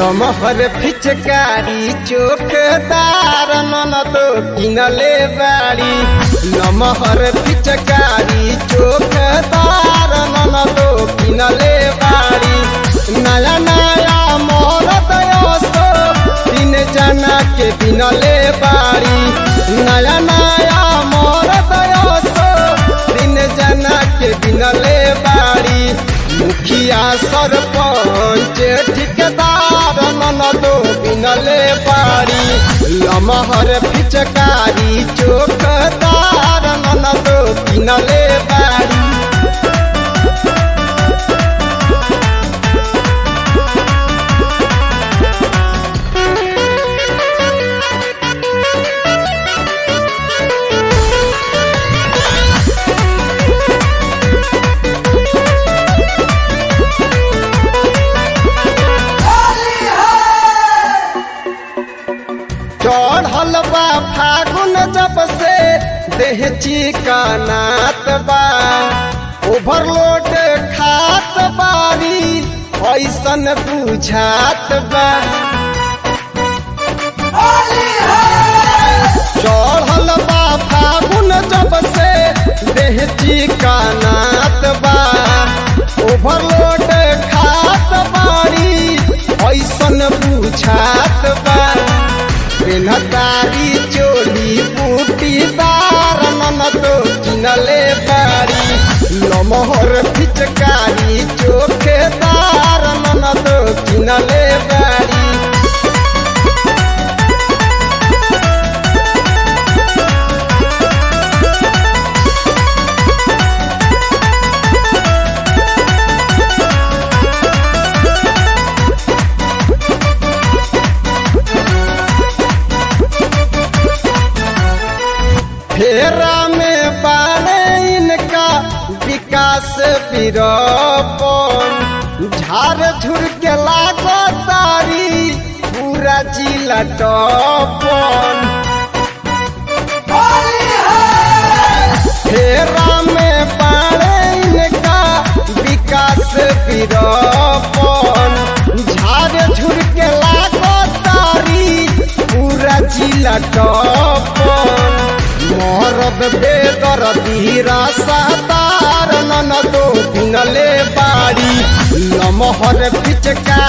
लमहर फिचकारी चोखदार ननद किनले बाड़ी लमहर फिचकारी चोखदार ननद किनले बाड़ी नया नया मोर दयोस्तो तीन जना के बिनले बाड़ी नया नया मोर दयोस्तो तीन जना के बिनले बाड़ी मुखिया सरपंच ठिकदार ननदो बिनले बाड़ी लमहर फिचकारी चोखदार ननदो बिनले बाड़ी चढ़ल बा फागुन जब से देह चिकनात बा ओवरलोड खात बारी ऐसन बुझात बा चढ़ल बा फागुन जब से देह चिकनात बा ओवरलोड खात बारी ऐसन बुझात बा पेनतारी चोली बूटीदार ननदो किनले बारी लमहर फिचकारी चोखेदार ननदो किनले बारी फेरा में बाने इनका विकास विरोपन झार झुर के लागो तारी पूरा जिला टपन फेरा में बाने इनका विकास विरोपन झार झुर के लागो तारी पूरा जिला टपन मोहरब बेदर धीरा सातार ननदो किनले बाड़ी लमहर फिचका